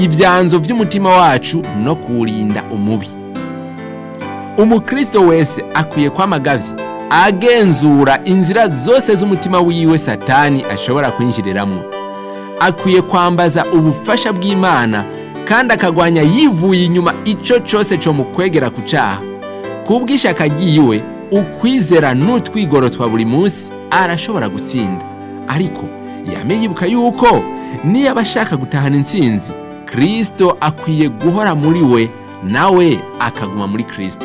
ibyanzo by'umutima wacu no kuwurinda umubi umukristo wese akwiye kwamagavye agenzura inzira zose z'umutima wiwe satani ashobora kwinjiriramwo akwiye kwambaza ubufasha bw'imana kandi akagwanya yivuye inyuma ico cose co mu kwegera ku caha kubw'ishaka ryiwe ukwizera n'utwigoro twa buri munsi arashobora gutsinda ariko yame yibuka yuko niyo aba ashaka gutahana intsinzi kristo akwiye guhora muri we nawe akaguma muri kristo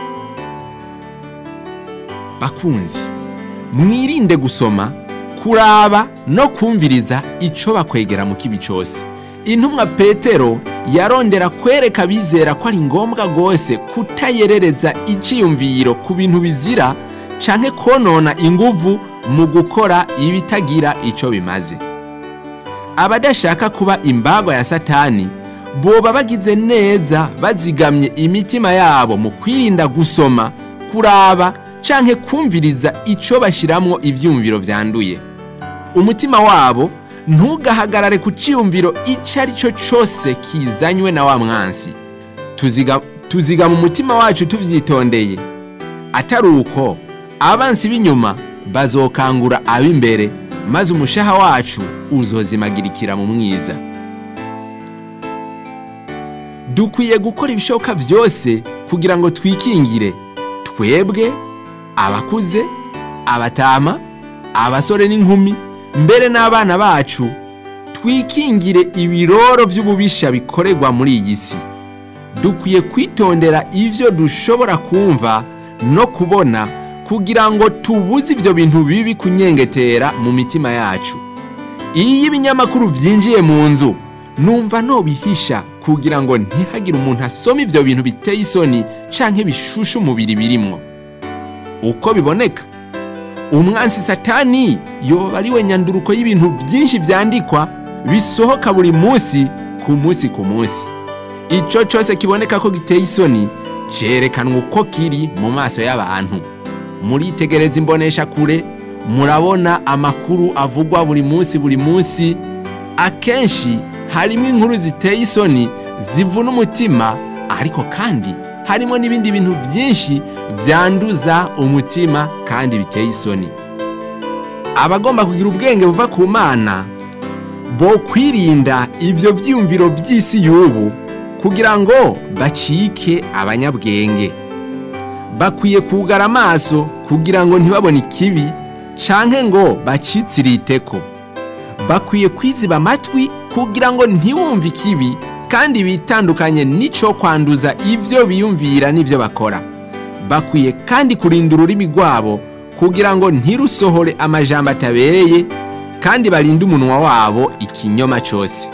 bakunzi mwirinde gusoma kuraba no kumviriza ico bakwegera mu kibi cose intumwa petero yarondera kwereka abizera ko ari ngombwa rwose kutayerereza iciyumviro ku bintu bizira canke konona inguvu mu gukora ibitagira ico bimaze abadashaka kuba imbagwa ya satani boba bagize neza bazigamye imitima yabo mu kwirinda gusoma kuraba canke kumviriza ico bashiramwo ivyumviro vyanduye umutima wabo ntugahagarare ku ciyumviro ico ari cyo cose kizanywe na wa mwansi tuziga, tuziga mu mutima wacu tuvyitondeye atari uko abansi b'inyuma bazokangura ab'imbere maze umushaha wacu uzozimagirikira mu mwiza dukwiye gukora ibishoboka byose kugira ngo twikingire twebwe abakuze abatama abasore n'inkumi mbere n'abana bacu twikingire ibiroro by'ububisha bikorerwa muri iyi si dukwiye kwitondera ivyo dushobora kumva no kubona kugira ngo tubuze ivyo bintu bibi kunyengetera mu mitima yacu iyo ibinyamakuru vyinjiye mu nzu numva nobihisha kugira ngo ntihagire umuntu asoma ivyo bintu biteye isoni canke bishusha umubiri birimwo uko biboneka umwansi satani yoba ari we nyanduruko y'ibintu byinshi vyandikwa bisohoka buri munsi ku munsi ku munsi ico cose kiboneka ko giteye isoni cerekanwa uko kiri mu maso y'abantu muritegereza imbonesha kure murabona amakuru avugwa buri munsi buri munsi akenshi harimo inkuru ziteye isoni zivuna umutima ariko kandi harimo n'ibindi bintu byinshi byanduza umutima kandi biteye isoni abagomba kugira ubwenge buva ku mana bo kwirinda ibyo byiyumviro by'isi y'ubu kugira ngo bacike abanyabwenge bakwiye kugara amaso kugira ngo ntibabone ikibi canke ngo bacitsirite bakwiye kwiziba amatwi kugira ngo ntiwumve ikibi kandi bitandukanye n'ico kwanduza ivyo biyumvira n'ivyo bakora bakwiye kandi kurinda ururimi rwabo kugira ngo ntirusohore amajambo atabereye kandi barinde umunwa wabo ikinyoma cyose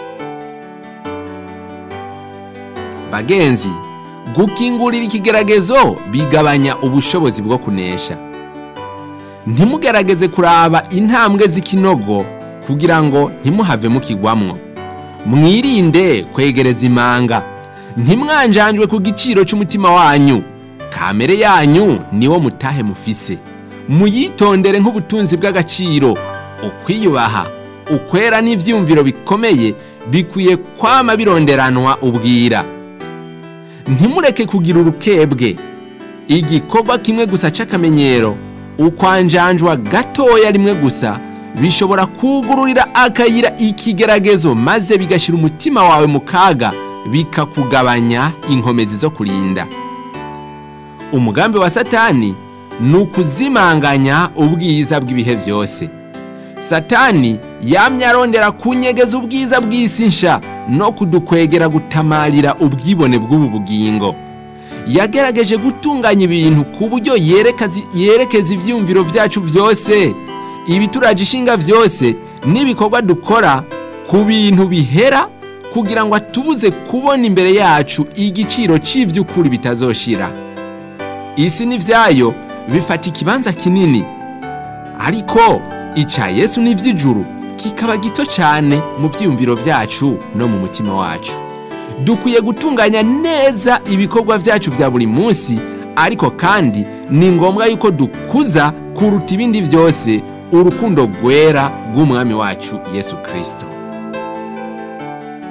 bagenzi gukingurira ikigeragezo bigabanya ubushobozi bwo kunesha ntimugerageze kuraba intambwe z'ikinogo kugira ngo ntimuhave mukigwamwo mwirinde kwegereza imanga ntimwanjanjwe ku giciro cy'umutima wanyu kamere yanyu niwo mutahe mufise muyitondere nk'ubutunzi bw'agaciro ukwiyubaha ukwera n'ibyiyumviro bikomeye bikwiye kwama bironderanwa ubwira ntimureke kugira urukebwe igikorwa kimwe gusa c'akamenyero ukwanjanjwa gatoya rimwe gusa bishobora kugururira akayira ikigeragezo maze bigashyira umutima wawe mu kaga bikakugabanya inkomezi zo kurinda umugambi wa satani ni ukuzimanganya ubwiza bw'ibihe byose satani yamye arondera kunyegeza ubwiza bw'isi nsha no kudukwegera gutamarira ubwibone bw'ubu bugingo yagerageje gutunganya ibintu ku buryo yerekeza ibyiyumviro byacu byose ibituraje ishinga byose n'ibikorwa dukora ku bintu bihera kugira ngo atubuze kubona imbere yacu igiciro cy'iby'ukuri bitazoshira isi n'ibyayo bifata ikibanza kinini ariko ica yesu n'iby'ijuru kikaba gito cyane mu byiyumviro byacu no mu mutima wacu dukwiye gutunganya neza ibikorwa byacu bya buri munsi ariko kandi ni ngombwa yuko dukuza kuruta ibindi byose urukundo rwera rw'umwami wacu yesu kirisito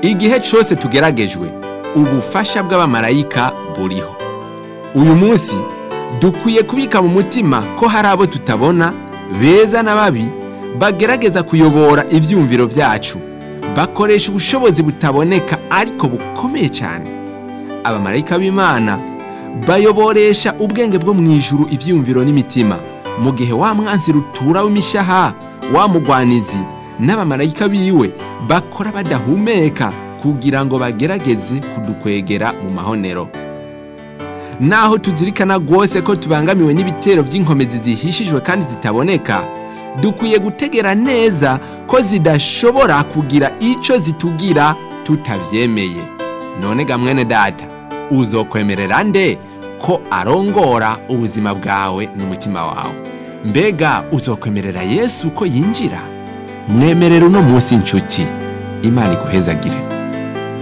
igihe cyose tugeragejwe ubufasha bw'abamarayika buriho uyu munsi dukwiye kubika mu mutima ko hari abo tutabona beza na babi bagerageza kuyobora ibyumviro byacu bakoresha ubushobozi butaboneka ariko bukomeye cyane abamarayika b'imana bayoboresha ubwenge bwo mu ijuru ibyumviro n'imitima mu gihe wa mwanzi rutura w'imishaha wa mugwanizi n'abamarayika biwe bakora badahumeka kugira ngo bagerageze kudukwegera mu mahonero naho tuzirikana rwose ko tubangamiwe n'ibitero by'inkomezi zihishijwe kandi zitaboneka dukwiye gutegera neza ko zidashobora kugira icyo zitugira tutabyemeye none ga mwene data uzokwemerera nde ko arongora ubuzima bwawe n'umutima wawe mbega uzokwemerera yesu ko yinjira mwemerera uno munsi inshuti imana iguhezagire